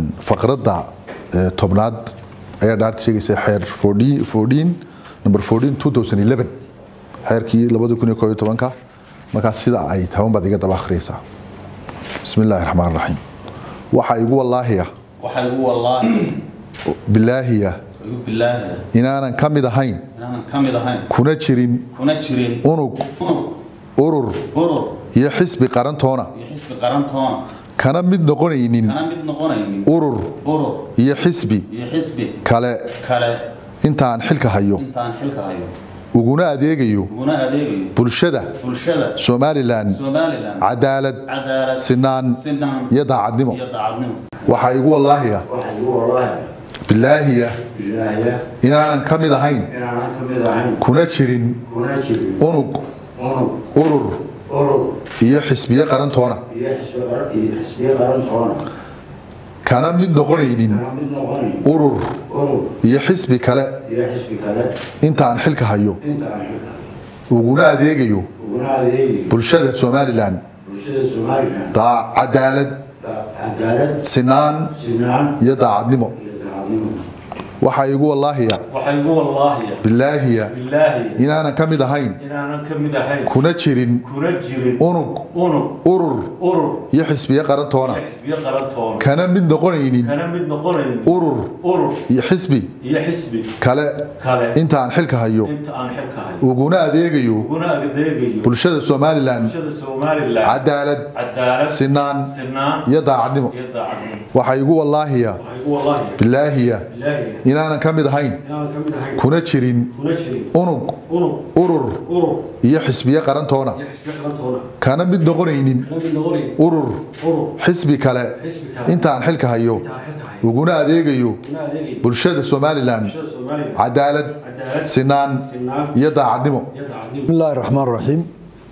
faqradda tobnaad ayaa dhaarta sheegaysa xeer number xeerkii markaas sida ay taban baad iga daba akhriyaysaa bismi illaahi raxmaan raxiim waxaa igu wallaahiya waxaa igu wallaahi bilaahiya igu bilaahi inaanan ka mid ahayn inaanan ka mid ahayn kuna jirin kuna jirin unug unug urur urur iyo xisbi qarantoona iyo xisbi qarantoona kana mid noqonaynin kana mid noqonaynin urur urur iyo xisbi iyo xisbi kale kale intaan xilka hayo intaan xilka hayo uguna adeegayo uguna adeegayo bulshada bulshada somalilan somalilan cadaalad cadaalad sinaan sinaan iyo daacadnimo iyo daacadnimo waxaa igu wallaahiya waxaa igu wallaahi bilaahiya bilaahiya inaanan ka mid ahayn inaanan ka mid ahayn kuna jirin kuna jirin unug unug urur urur iyo xisbiyo qarantoona iyo xisbi qar- iyo xisbiyo qarantoona kana mid noqonaynin kana mid noqonayn urur urur iyo xisbi kale iyo xisbi kale intaan xilka hayo intaan xilka uguna adeegayo uguna adeegayo bulshada somalilan bulshada somalilan daa- cadaalad da- cadaalad sinaan sinaan iyo daacadnimo iyo daacadnimo waxaa igu wallaahiya waxaa igu wallaahi bilaahiya bilaahi inaanan ka mid ahayn inaanan ka mid ahayn kuna jirin kuna jirin unug unug urur urur iyo xisbiyo qarantoona iyo xisbiyo qarantoona kana mid noqonaynin kana mid noqonaynin urur urur iyo xisbi iyo xisbi kale kale intaan xilka hayo inta aan xilka hayo uguna adeegayo uguna adeegayo bulshada somalilan bulshada somalilan cadaalad cadaalad sinaan sinaan iyo daacadnimo iyo daacadnimo waxaa igu wallaahiya waxaa igu wallaahi bilaahiya bilaahiya inaanan ka mid ahayn inaanan ka mid ahayn kuna jirin kuna jirin unug unug urur urur iyo xisbiyo qarantoona iyo xisbiyo qarantoona kana mid noqonaynin kana mid noqonayn urur urur xisbi kale xisbi kale intaan xilka hayo intaan xilka hayo uguna adeegayo uguna adeegayo bulshada somalilan bulshada somalilan cadaalad cadaalad sinaan sinaan iyo daacadnimo iyo daacadnimo بسم الله الرحمن الرحيم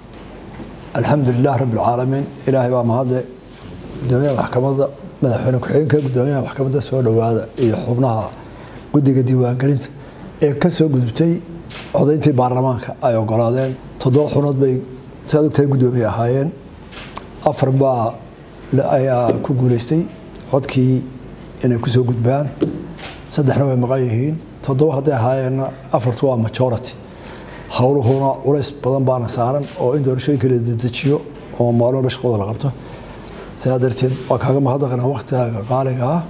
الحمد لله رب العالمين إلهي baa mahadle gudoomiyaha maxkamadda madaxweyne ku-xigeenka gudoomiyaha maxkamadda soo dhowaada iyo xubnaha guddiga diiwaangelinta ee ka soo gudubtay codayntii baarlamaanka ay ogolaadeen toddoba xunood bay saad ogtahay guddoomiye ahaayeen afar baa la- ayaa ku guuleystay codkii inay kusoo gudbaan saddexna way maqan yihiin toddoba hadday ahaayeenna afartu waa majority howluhuna culays badan baana saaran oo in doorashooyinka la dedejiyo oo maalmo dha shaqada la qabto sidaa darteed waa kaaga mahadnaqanaa waktigaaga qaaliga ah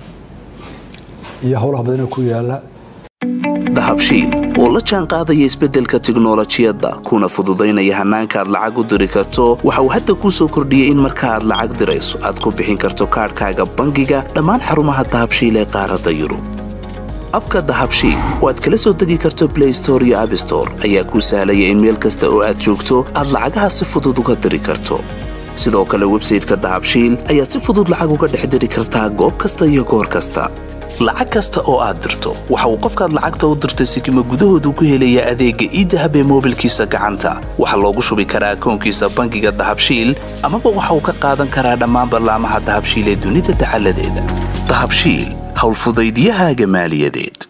iyo howlaha badan ee ku yaala dahabshiil oo la jaan qaadaya isbeddelka tiknolojiyadda kuna fududaynaya hannaanka aad lacag u diri karto waxa uu hadda kuu soo kordhiyey in marka aad lacag dirayso aad ku bixin karto kaadhkaaga bangiga dhammaan xarumaha dahabshiil ee qaaradda yurub abka dahabshiil oo aad kala soo degi karto blay store iyo abstore ayaa kuu sahlaya in meel kasta oo aad joogto aad lacagaha si fudud uga diri karto sidoo kale websayteka dahabshiil ayaad si fudud lacag uga dhex diri kartaa goob kasta iyo goor kasta lacag kasta oo aad dirto waxa uu qofkaad lacagta u dirtay sikima gudahoodu ku helayaa adeegga iidahab ee moobilkiisa gacanta waxaa loogu shubi karaa akoonkiisa bangiga dahabshiil amaba waxa uu ka qaadan karaa dhammaan ballaamaha dahabshiil ee dunida dacaladeeda dahabshiil howlfudaydiyahaaga maaliyadeed